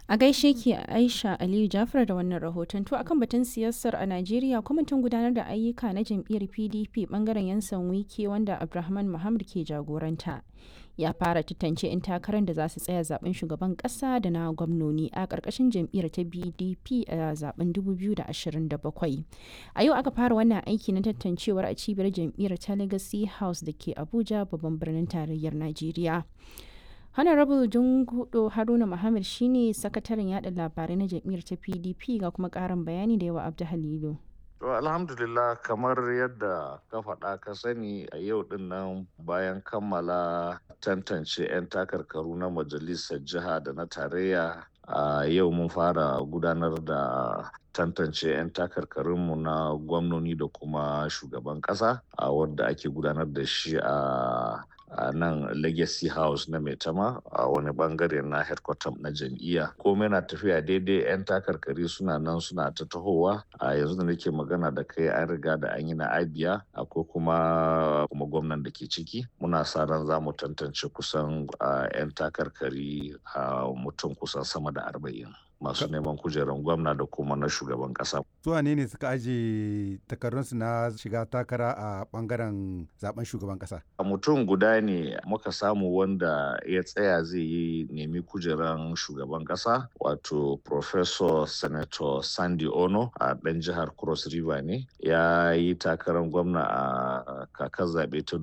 A gaishe ki Aisha Aliyu Jafar da wannan rahoton to akan batun siyasar a Najeriya kwamitin gudanar da ayyuka na jam'iyyar PDP bangaren yansan wike wanda Abdulrahman Muhammad ke jagoranta. Ya fara tantance 'yan takarar da za su tsaya zaben shugaban kasa da na gwamnoni a ƙarƙashin jam'iyyar ta BDP a zaben 2027. A yau aka fara wannan aiki na tantancewar a cibiyar jam'iyyar ta Legacy House da ke Abuja babban birnin tarayyar Najeriya. honorable jungudo haruna muhammad shine sakataren yada labarai na jam'iyyar ta pdp ga kuma karin bayani da yawa abdu halilu To alhamdulillah kamar yadda ka faɗa ka sani a yau din nan bayan kammala tantance 'yan takarkaru na majalisar jiha da na tarayya a yau mun fara gudanar da tantance 'yan takarkarinmu na gwamnoni da kuma shugaban ƙasa a wadda ake gudanar da shi a a nan legacy house na maitama a wani bangare na headquarter na jam'iyya komai na tafiya daidai 'yan takarkari suna nan suna ta tahowa a yanzu da nake magana da kai an riga da an yi na abia akwai kuma kuma gwamnan da ke ciki muna sa ran za mu tantance kusan 'yan takarkari a mutum kusan sama da arba'in masu neman kujerar gwamna da kuma na shugaban kasa. Su ne ne suka aje takardunsu na shiga takara a bangaren zaben shugaban kasa? A mutum guda ne muka samu wanda ya tsaya zai yi nemi kujerar shugaban kasa wato Professor Senator Sandy Ono a ɗan jihar Cross River ne ya yi takarar gwamna a kakar zaɓe ta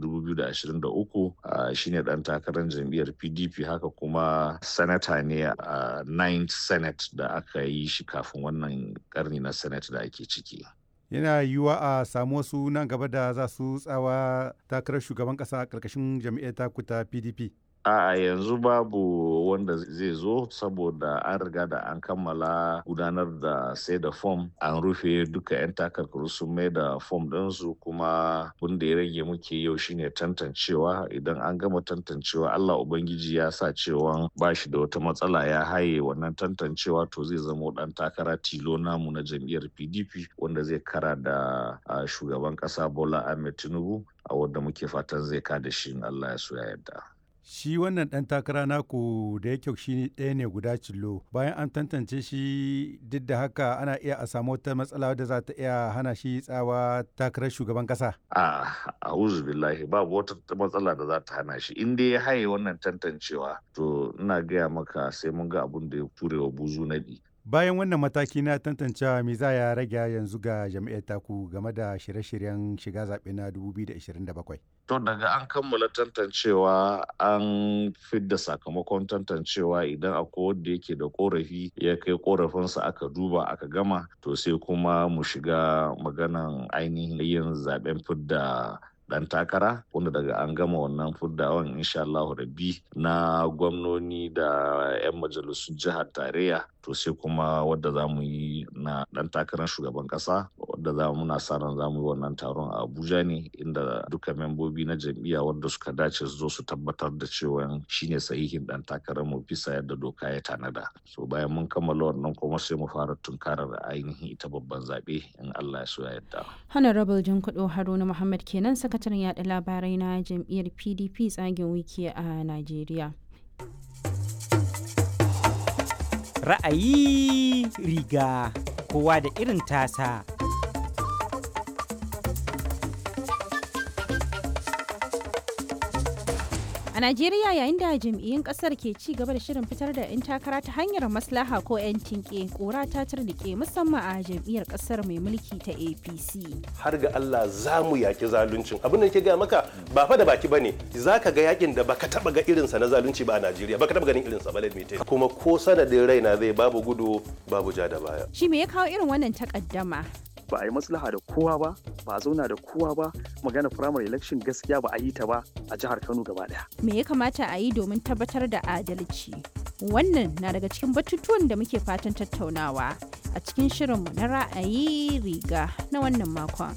2023 shine ɗan takarar jam'iyyar PDP haka kuma sanata ne a 9th Senate da aka yi shi kafin wannan karni na senate da ake ciki yana yiwuwa a samu wasu nan gaba da za su tsawa takarar shugaban kasa a ƙarƙashin jam'iyyar taku ta pdp a yanzu babu wanda zai zo saboda an riga da an kammala gudanar da sai da fom an rufe duka 'yan takarkaru sun mai da fom ɗinsu kuma wanda ya rage muke yau shine tantancewa idan an gama tantancewa allah ubangiji ya sa cewa ba shi da wata matsala ya haye wannan tantancewa to zai zama ɗan takara tilo namu na jam'iyyar pdp wanda zai kara da shugaban ƙasa bola ahmed tinubu a wanda muke fatan zai kada shi in allah ya so ya yarda shi wannan ɗan takara naku da yake shi ɗaya ne guda cillo bayan an tantance shi duk da haka ana iya a samu wata matsala wadda za ta iya hana shi tsawa takarar shugaban ƙasa. a a'udhu billahi babu wata matsala da za ta hana shi in dai ya haye wannan tantancewa to ina gaya maka sai mun ga abun da ya ture wa buzu naɗi bayan wannan mataki na tantancewa me za ya rage yanzu ga jami'ar taku game da shirye-shiryen shiga zaɓe na 2027 to daga an kammala tantancewa an fidda sakamakon tantancewa idan akwai wanda yake da korafi ya kai korafinsa aka duba aka gama to sai kuma mu shiga maganan ainihin yin zaben fidda dan takara wanda daga an gama wannan fuddawan insha Allah rabbi na gwamnoni da 'yan majalisun jihar tarayya to sai kuma wadda za mu yi na dan takarar shugaban kasa wadda za mu na sa ran za mu yi wannan taron a Abuja ne inda duka membobi na jam'iyya wadda suka dace su zo su tabbatar da cewa shine sahihin dan takarar mu bisa yadda doka ya tanada so bayan mun kammala wannan kuma sai mu fara tunkarar ainihin ita babban zabe in Allah ya so ya yarda honorable jinkudo haruna muhammad kenan sakataren yada labarai na jam'iyyar pdp tsagen wiki a najeriya ra'ayi riga kowa da irin tasa A Najeriya yayin da jam'iyyun kasar ke ci gaba da shirin fitar da 'yan takara ta hanyar maslaha ko 'yan tinke kora ta turnike musamman a jam'iyyar kasar mai mulki ta APC. Har ga Allah za mu yaki zaluncin. Abin da ke gaya maka ba fa da baki bane. Za ka ga yakin da baka taba ga irinsa na zalunci ba a Najeriya. Baka taba ganin irinsa ba lalmite. Kuma ko sanadin raina zai babu gudu babu ja da baya. Shi me ya kawo irin wannan takaddama? ba a yi maslaha da kowa ba ba a zauna da kowa ba magana primary election gaskiya ba a yi ta ba a jihar kano gaba daya me ya kamata a yi domin tabbatar da adalci wannan na daga cikin batutuwan da muke fatan tattaunawa a cikin shirinmu na ra'ayi riga na wannan makon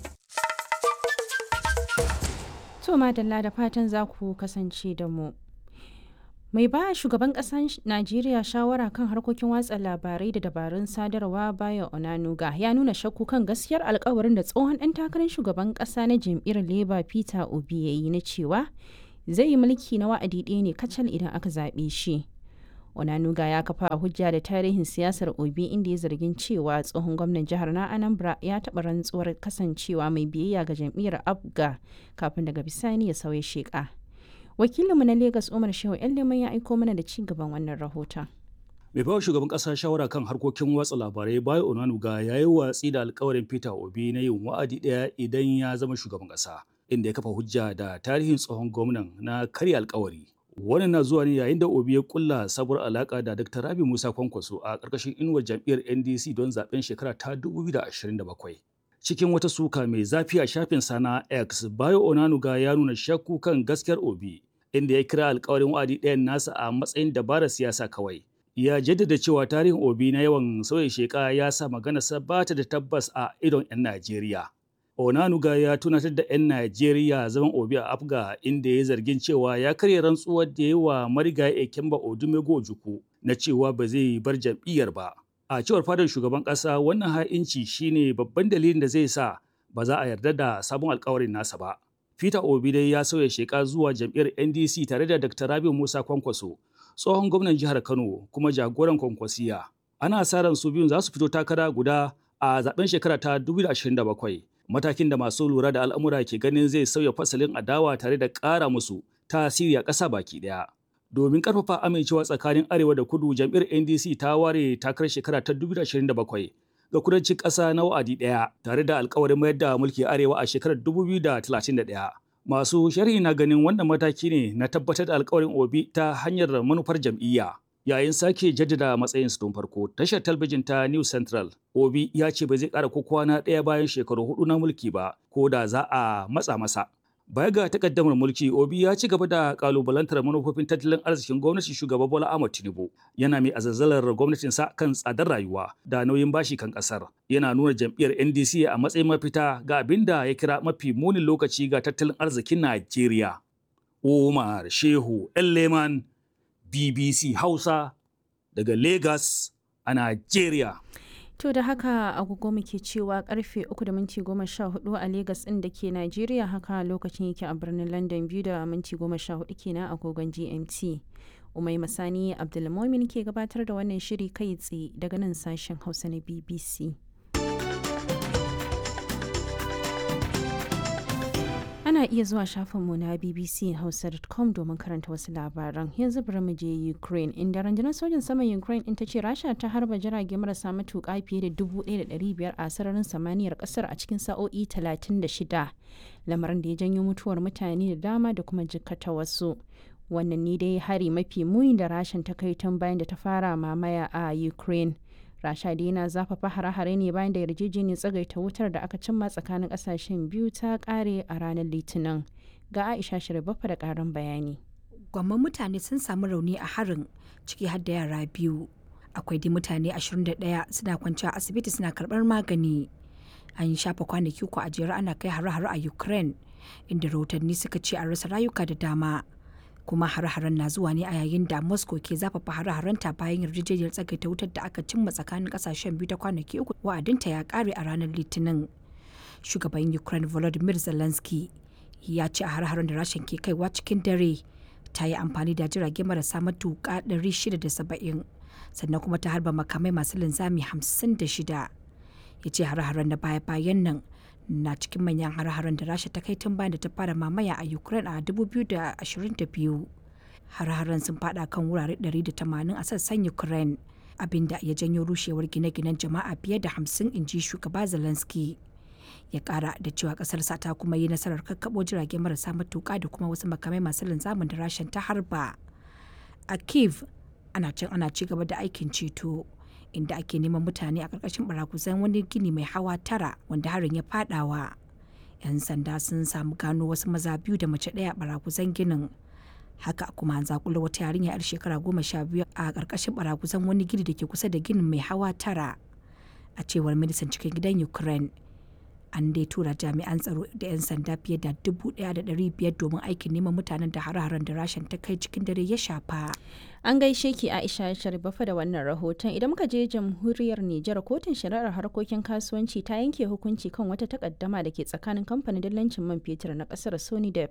to madalla da fatan za ku kasance da mu mai ba shugaban ƙasar najeriya shawara kan harkokin watsa labarai da dabarun sadarwa bayan onanuga ya nuna shakku kan gaskiyar alkawarin da tsohon ɗan takarar shugaban ƙasa na jam'iyyar labour peter obi ya yi na cewa zai yi mulki na wa'adi ɗaya ne kacal idan aka zaɓe shi onanuga ya kafa hujja da tarihin siyasar obi inda ya zargin cewa tsohon gwamnan jihar na anambra ya taɓa rantsuwar kasancewa mai biyayya ga jam'iyyar abga kafin daga bisani ya sauya sheƙa wakilinmu na Legas umar shehu yan leman ya aiko mana da ci gaban wannan rahoton mai bawa shugaban kasa shawara kan harkokin watsa labarai bayo onanuga ya yi watsi da alkawarin peter obi na yin wa'adi daya idan ya zama shugaban kasa inda ya kafa hujja da tarihin tsohon gwamnan na karya alkawari wannan na zuwa ne yayin da obi ya kulla sabuwar alaka da dr rabi musa kwankwaso a ƙarƙashin inuwar jam'iyyar ndc don zaben shekara ta 2027 cikin wata suka mai zafi a shafin sana x bayo onanuga ya nuna shakku kan gaskiyar obi inda ya kira alkawarin wa'adi ɗayan nasa a matsayin dabarar siyasa kawai ya jaddada cewa tarihin obi na yawan sauya sheka ya sa maganarsa ba ta da tabbas a idon 'yan najeriya onanuga ya tunatar da 'yan najeriya zaman obi a afga inda ya zargin cewa ya karya rantsuwar da ya wa marigayi ekemba odumego ojukwu na cewa ba zai bar jam'iyyar ba a cewar fadar shugaban ƙasa wannan ha'inci shine babban dalilin da zai sa ba za a yarda da sabon alkawarin nasa ba peter obi dai ya sauya sheka zuwa jam'iyyar ndc tare da dr rabiu musa kwankwaso tsohon gwamnan jihar Kano kuma jagoran kwankwasiya. Ana sa ran su biyun za su fito takara guda a zaben shekara ta 2027. Matakin da masu lura da al'amura ke ganin zai sauya fasalin adawa tare da ƙara musu tasiri a ƙasa baki ɗaya. Domin ƙarfafa amincewa tsakanin Arewa da Kudu, jam'iyyar NDC ta ware takarar shekara ta 2027 ga kudancin ƙasa na wa'adi ɗaya tare da alkawarin mayar da mulki Arewa a shekarar 2031. Masu sharhi na ganin wannan mataki ne na tabbatar da alkawarin Obi ta hanyar manufar jam'iyya. Yayin sake jaddada matsayinsu tun farko, tashar talbijin ta New Central, Obi ya ce ba zai ƙara ko kwana ɗaya bayan shekaru hudu na mulki ba, ko da za a matsa masa. Baya ga takaddamar mulki, Obi ya ci gaba da kalubalantar manufofin tattalin arzikin gwamnatin shugaba Bola Ahmed Tinubu. Yana mai azazzalar gwamnatinsa kan tsadar rayuwa da nauyin bashi kan kasar. Yana nuna jam'iyyar NDC a matsayin mafita ga abin da ya kira mafi munin lokaci ga tattalin arzikin Najeriya. Umar Shehu Leman BBC Hausa daga Lagos a Najeriya. To da haka agogo muke cewa karfe 3 da minti 14 a Legas ɗin da ke Najeriya haka lokacin yake a birnin London biyu da minti 14 kenan agogon GMT. Umai Masani Abdulmomin ke gabatar da wannan shiri kai tsaye daga nan sashen Hausa na BBC. Ana iya zuwa shafinmu na bbchausa.com domin karanta wasu labaran. Yanzu bari mu je Ukraine, inda rundunar sojin saman Ukraine in ta ce Rasha ta harba jirage marasa matuƙa fiye da 1,500 a sararin samaniyar ƙasar a cikin sa'o'i 36, lamarin da ya janyo mutuwar mutane da dama da kuma jikkata wasu. Wannan ne dai hari mafi muni da Rashan ta kai tun bayan da ta fara mamaya a Ukraine. rasha dai yana zafafa hare-hare ne bayan da yarjejeniyar tsagaita wutar da aka cimma tsakanin kasashen biyu ta kare a ranar litinin ga aisha shirbafa da karin bayani gwamman mutane sun samu rauni a harin ciki har da yara biyu akwai dai mutane 21 suna kwanci a asibiti suna karbar magani an yi shafa kwanaki uku a jere ana kai hare-hare a ukraine inda rahotanni suka ce an rasa rayuka da dama kuma hare-haren na zuwa ne a yayin da moscow ke zafafa hare-harenta bayan yarjejeniyar tsagaita wutar da aka cimma tsakanin kasashen biyu ta kwanaki uku wa'adinta ya kare a ranar litinin shugaban ukraine volodymyr zelensky ya ce a hare-haren da rashin ke kaiwa cikin dare ta yi amfani da jirage marasa matuƙa 670 sannan kuma ta harba makamai masu linzami 56 ya ce hare-haren da baya-bayan nan na cikin manyan hare-haren da rasha ta kai tun bayan da ta fara mamaya a ukraine a 2022 hare-haren sun fada kan wurare 180 a sassan ukraine abinda ya janyo rushewar gine-ginen jama'a fiye da 50 inji shugaba zelensky ya kara da cewa kasarsa ta kuma yi nasarar kakkabo jirage marasa matuka da kuma wasu makamai masu linzamin da rashin ta harba a kiev ana can ana ci gaba da aikin ceto inda ake neman mutane a ƙarƙashin barakuzan wani gini mai hawa tara wanda harin ya fadawa. 'Yan sanda sun samu gano wasu maza biyu da mace ɗaya barakuzan ginin. Haka kuma an zakula wata yarinya 'yar shekara goma sha biyu a ƙarƙashin barakuzan wani gini da ke kusa da ginin mai hawa tara. A cewar ministan cikin gidan Ukraine, an dai tura jami'an tsaro da 'yan sanda fiye da dubu ɗaya da ɗari biyar domin aikin neman mutanen da hare-haren da rashin ta kai cikin dare ya shafa. An gaishe ki Aisha Sharifafa da wannan rahoton idan muka je jamhuriyar Nijar kotun shari'ar harkokin kasuwanci ta yanke hukunci kan wata takaddama da ke tsakanin kamfanin dillancin man fetur na kasar Sonidep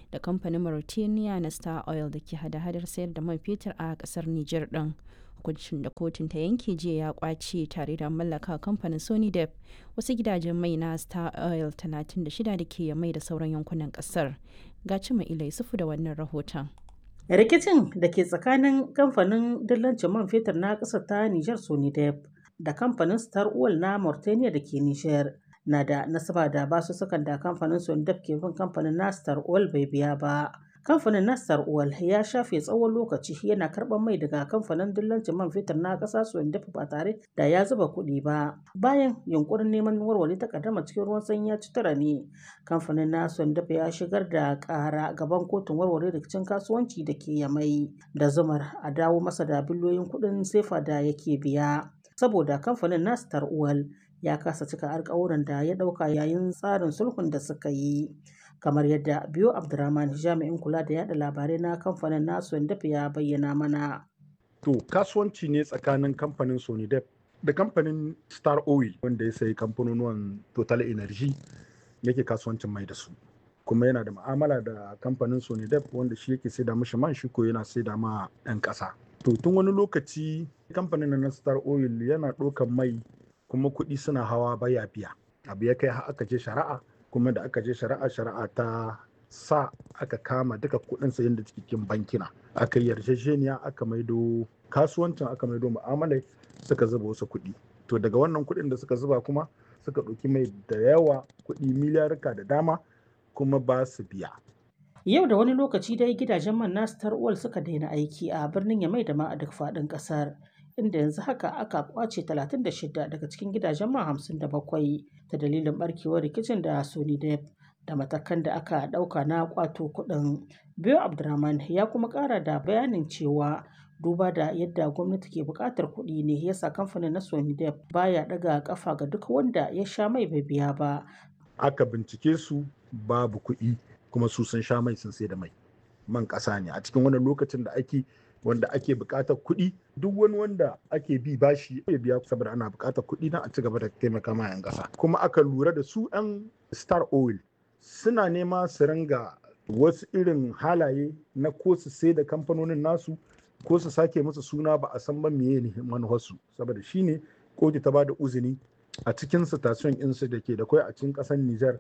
da kamfanin Mauritania na Star Oil da ke hada-hadar sayar da man fetur a kasar Nijar din. Hukuncin da kotun ta yanke jiya ya kwace tare da mallaka kamfanin Sony Dep wasu gidajen mai na Star Oil 36 da ke mai da sauran yankunan kasar. Ga cima ilai sufu da wannan rahoton. rikicin da ke tsakanin kamfanin dillancin man fetur na ƙasar ta Nijar Sonidep da kamfanin Star Oil na Mauritania da ke Nijar na da nasaba da basussukan da kamfanin Sonidep ke bin kamfanin na Star Oil bai biya ba. Kamfanin na Star Oil ya shafe tsawon lokaci yana karɓar mai daga kamfanin dillancin man fetur na ƙasa Sonidep ba tare da ya zuba kuɗi ba. Bayan yunkurin neman warware takaddama cikin ruwan sanyi ya ci tara ne, kamfanin na Sonidep ya shigar da ƙara gaban kotun warware rikicin kasuwanci da ke Yamai da zumar a dawo masa da biliyoyin kuɗin sefa da yake biya. Saboda kamfanin na Star Oil ya kasa cika alkawuran da ya ɗauka yayin tsarin sulhun da suka yi. kamar yadda biyo abdurrahman jami'in kula da yada labarai na kamfanin nasu dafa ya bayyana mana to kasuwanci ne tsakanin kamfanin sonidep da kamfanin star oil wanda ya sayi kamfanonuwan total energy yake kasuwancin mai da su kuma yana da ma'amala da kamfanin sonidep wanda shi yake saida mashi man shi ko yana saida ma 'yan ƙasa to tun wani lokaci kamfanin na star oil yana ɗaukan mai kuma kuɗi suna hawa baya biya abu ya kai aka je shari'a kuma da aka je shari'a shari'a ta sa aka kama duka kudin sayan da cikin bankina aka yi yarjejeniya aka maido kasuwancin aka maido mu'amalai suka zuba wasu kuɗi to daga wannan kuɗin da suka zuba kuma suka ɗauki mai da yawa kuɗi miliyarka da dama kuma ba su biya yau da wani lokaci dai gidajen man na star oil suka daina aiki a birnin yamai da ma a duk faɗin ƙasar inda yanzu haka aka kwace 36 daga cikin gidajen man 57 ta dalilin barkewar rikicin da Sony Dep da matakan da aka ɗauka na kwato kuɗin. Biyo Abdurrahman ya kuma ƙara da bayanin cewa duba da yadda gwamnati ke buƙatar kuɗi ne yasa kamfanin na Sony Dep baya ɗaga ƙafa ga duk wanda ya sha mai bai biya ba. Aka bincike su babu kuɗi kuma su sun sha mai sun sai da mai. Man ƙasa ne a cikin wannan lokacin da ake wanda ake buƙatar kuɗi duk wani wanda ake bi bashi ya biya saboda ana buƙatar kuɗi na a ci gaba da taimaka ma 'yan ƙasa kuma aka lura da su 'yan star oil suna nema su ringa wasu irin halaye na ko su sai da kamfanonin nasu ko su sake musu suna ba a san ba meye ne manufarsu saboda shine kotu ta bada uzini a cikin station insu da ke da kwai a cikin ƙasar Nijar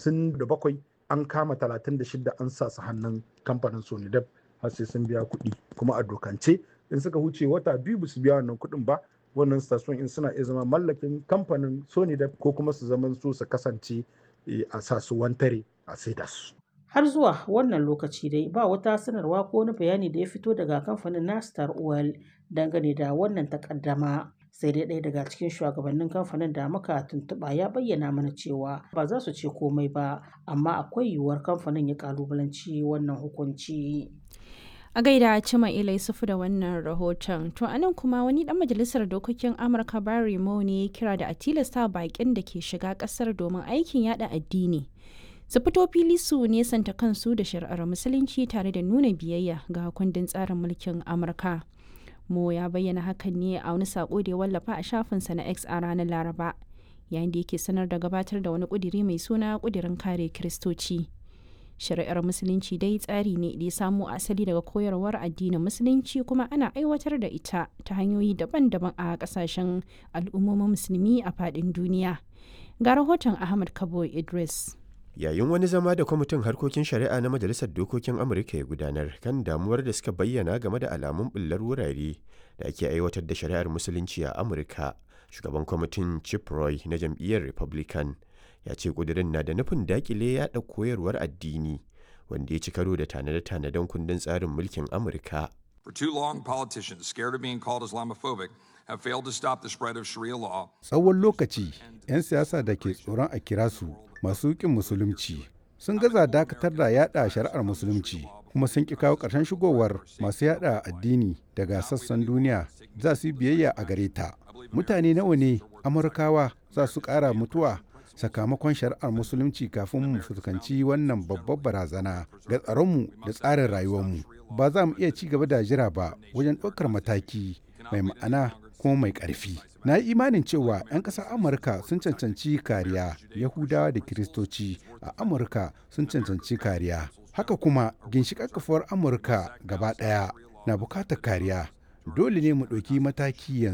57 an kama 36 an sa su hannun kamfanin Sonidep har sai sun biya kuɗi kuma a dokance in suka huce wata biyu ba su biya wannan kuɗin ba wannan station in suna iya zama mallakin kamfanin sony da ko kuma su zaman su su kasance a sa su wantare a saida su har zuwa wannan lokaci dai ba wata sanarwa ko wani bayani da ya fito daga kamfanin na star oil dangane da wannan takaddama sai dai ɗaya daga cikin shugabannin kamfanin da muka tuntuɓa ya bayyana mana cewa ba za su ce komai ba amma akwai yiwuwar kamfanin ya kalubalanci wannan hukunci a gaida cima ilai sufu da wannan rahoton to anan kuma wani dan majalisar dokokin amurka barry mo ne ya kira da a tilasta bakin da ke shiga kasar domin aikin yada addini su fito fili su nesanta kansu da shari'ar musulunci tare da nuna biyayya ga kundin tsarin mulkin amurka mo ya bayyana hakan ne a wani sako da ya wallafa a shafinsa na x a ranar laraba yayin da yake sanar da gabatar da wani kudiri mai suna kudirin kare kiristoci shari'ar musulunci dai tsari ne da ya samo asali daga koyarwar addinin musulunci kuma ana aiwatar da ita ta hanyoyi daban-daban a kasashen al'ummomin musulmi a faɗin duniya ga rahoton ahmad kabo idris yayin wani zama da kwamitin harkokin shari'a na majalisar dokokin amurka ya gudanar kan damuwar da suka bayyana game da alamun bullar wurare da ake aiwatar da shari'ar musulunci a amurka shugaban kwamitin chip roy na jam'iyyar republican ya ce kudirin na da nufin dakile yaɗa koyarwar addini wanda ya ci karo da tanade-tanaden kundin tsarin mulkin amurka For too long, politicians scared of being called Islamophobic have failed to stop the spread of Sharia law. Tsawon lokaci, 'yan siyasa da ke tsoron a kira su masu ƙin musulunci sun gaza dakatar da yada shari'ar musulunci kuma sun ƙi kawo ƙarshen shigowar masu yada addini daga sassan duniya za su yi biyayya a gare ta. Mutane nawa ne Amurkawa za su ƙara mutuwa sakamakon shari'ar musulunci kafin mu fuskanci wannan babbar barazana ga tsaronmu da tsarin rayuwarmu ba za mu iya ci gaba da jira ba wajen ɗaukar mataki mai ma'ana kuma mai ƙarfi na yi imanin cewa 'yan ƙasar amurka sun cancanci kariya yahudawa da kiristoci a amurka sun cancanci kariya Haka kuma ginshiƙar kafuwar Amurka gaba ɗaya na bukatar kariya. Dole ne mu ɗauki mataki yanzu.